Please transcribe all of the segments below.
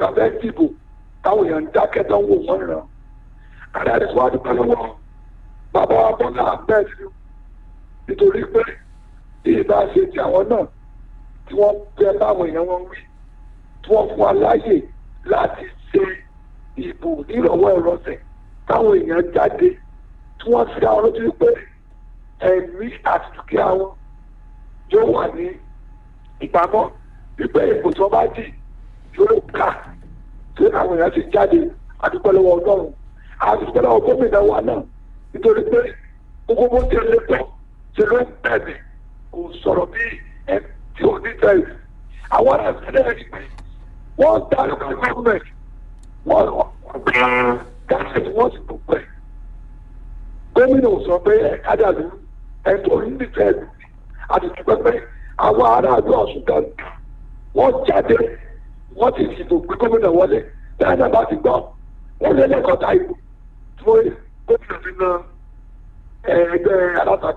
fẹ́ dìbò táwọn èèyàn ń dákẹ́ tó ń wò wọ́n ràn ààrẹ àti wàá dúpẹ́ lọ́wọ́ bàbá wa bọ́lá ahmed nítorí pé bí ìbá ṣe ti àwọn náà tí wọ́n bẹ báwọn èèyàn wọn wí tí wọ́n fún wa láàyè láti ṣe ìbò nírọ̀wọ́ ìrọ̀sẹ̀ táwọn èèyàn jáde tí wọ́n fi àwọn lójú pé ẹ̀mí àti dúkìá wọn yóò wà ní ìpamọ́ wípé ìbò tí wọ́n bá dì yóò kà tí àwọn èèyàn ti jáde àdúpẹ́ lọ́wọ́ ọlọ́run àdúpẹ́ lọ́wọ́ gómìnà wa náà nítorí pé gbogbo bó ti lè tọ́ ṣe ló ń bẹ̀rẹ̀ kò sọ̀rọ̀ bí ẹ tí ò ní tẹ̀lé àwọn ará ìpínlẹ̀ rí pé wọ́n dá local government wọ́n gbà gáàsì wọ́n sì tó pẹ́ gómìnà ò sọ pé ẹ̀ka dàlú ẹ̀ tó ní tẹ̀lé àti dúpẹ́ pé àwọn aráàlú ọ̀sùn kan wọ́n jáde wọ́n ti dìbò gbé gómìnà wọlé dáadáa bá ti gbọ́ wọ́n lé lẹ́kọ̀ọ́ta ìbò tí wọ́n gómìnà fi na ẹgbẹ́ alátakò.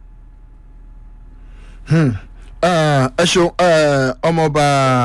ẹ ṣeun ọmọọba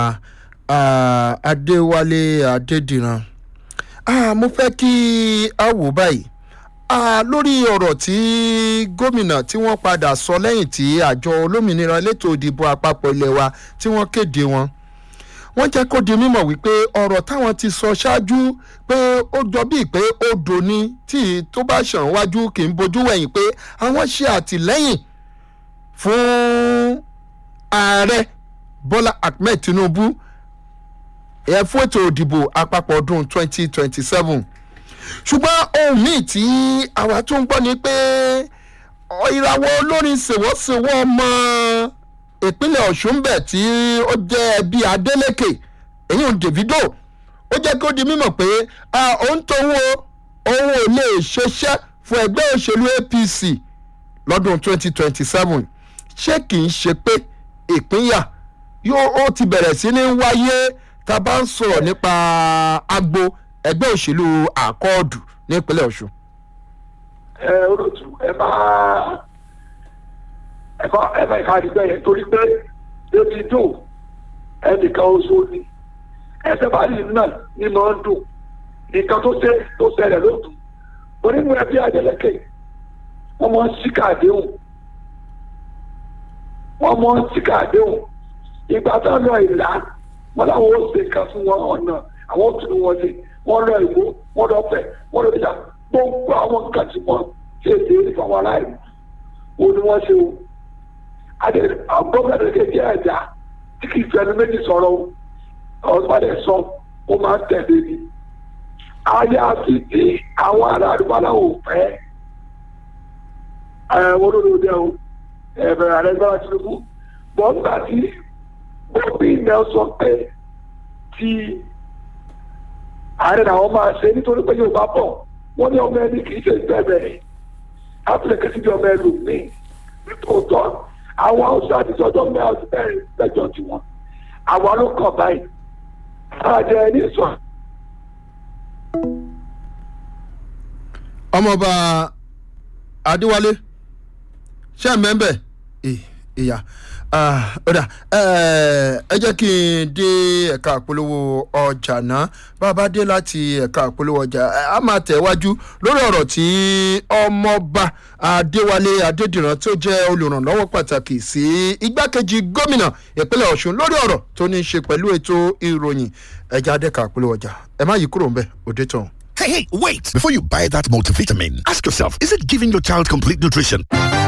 adéwálé adédìran mo fẹ́ kí a wò báyìí lórí ọ̀rọ̀ tí gómìnà tí wọ́n padà sọ lẹ́yìn tí àjọ olómìnira elétò ìdìbò àpapọ̀ ilé wa tí wọ́n kéde wọn wọ́n jẹ́ kó di mímọ̀ wípé ọ̀rọ̀ táwọn ti sọ ṣáájú pé ó jọ bíi pé odò ni tí tó bá ṣàn wájú kì í bojú wẹ̀yìn pé àwọn ṣe àtìlẹ́yìn fún ààrẹ bọ́lá ahmed tinubu ẹ̀ fún ètò ìdìbò àpapọ̀ ọdún 2027 ṣùgbọ́n ohun míì tí àwa tó ń gbọ́ ni pé ìràwọ̀ olórin ṣèwọ́ṣèwọ́ ọmọ ìpínlẹ̀ ọ̀ṣun bẹ̀ tí ó jẹ́ ẹbí adeleke èyí ń davido ó jẹ́ kó di mímọ̀ pé òun tó ń wo òun ò lè ṣeṣẹ́ fún ẹgbẹ́ òṣèlú apc lọ́dún 2027 ṣé kì í ṣe pé ìpínyà yóò ó ti bẹ̀rẹ̀ sí ní wáyé tá a bá ń sọ̀rọ̀ nípa agbo ẹgbẹ́ òṣèlú àkọọ́dù nípínlẹ̀ ọ̀ṣun. ẹ olóòtú ẹ máa ẹ̀fọ́ ẹ̀fọ́ ìka àdìgbẹ́ yẹn torí pé ebi dùn ẹnìkan oṣù ni ẹsẹ̀ bá yìí náà ní máa ń dùn nǹkan tó ṣe tó ṣẹlẹ̀ ló dùn onínú ẹbí àjẹlẹ́kẹ̀ wọ́n máa ń ṣíkà àdéhùn wọ́n máa ń ṣíkà àdéhùn ìgbà tó lọ ìlà wọn làwọn ó ṣe nǹkan fún wọn ọ̀nà àwọn ó tún wọn ṣe wọ́n lọ ìwó wọ́n lọ fẹ̀ wọ́n lọ ìjà gbogbo àwọn nǹkan tí wọ́n ṣe ṣe ìfọwọ́ aláìní wo ni wọ́n ṣe o adé gómìnà kejì ẹ̀dá tí kì í fẹnu méjì sọ̀rọ̀ o ọ̀sùnmọ́dé sọ ó máa ń tẹ̀lé ni ayé àti tí àwọn ará àdúgbò aláwọ̀ fẹ́ ẹ̀ wọ́n ló ló dẹ́ o ẹ̀bẹ̀rẹ̀ ààrẹ gbọ́dọ̀ tinubu bọ́ nígbà tí gómìnà sọ pé tí ààrẹ làwọn máa ṣe nítorí pé yóò bá bọ̀ wọ́n ní ọmọ ẹni kì í ṣe ìbẹ̀rẹ̀ áfíríkà sí ọmọ ẹlòmíì nítòótọ́ àwọn haúsá àti sọ́jọ́ mẹ́rin mẹ́rin lẹ́jọ́ tiwọn àwọn ló kàn báyìí àjẹ ẹni sọ. ọmọọba adéwálé ṣé ẹ mẹ́ńbẹ̀ ìyá ọ̀dà ẹ jẹ́ kí n dé ẹ̀ka àpolówó ọjà náà bàbá dé láti ẹ̀ka àpolówó ọjà a máa tẹ̀wájú lórí ọ̀rọ̀ tí ọmọọba adéwálé adédìran tó jẹ́ olùrànlọ́wọ́ pàtàkì sí igbákejì gómìnà ìpínlẹ̀ ọ̀ṣun lórí ọ̀rọ̀ tó ní í ṣe pẹ̀lú ètò ìròyìn ẹ̀já adẹ́ka àpolówó ọjà ẹ má yí kúrò ń bẹ̀ òde tán. Hey, hey, wait! Before you buy that multivitamin, ask yourself is it giving your child complete nutrition?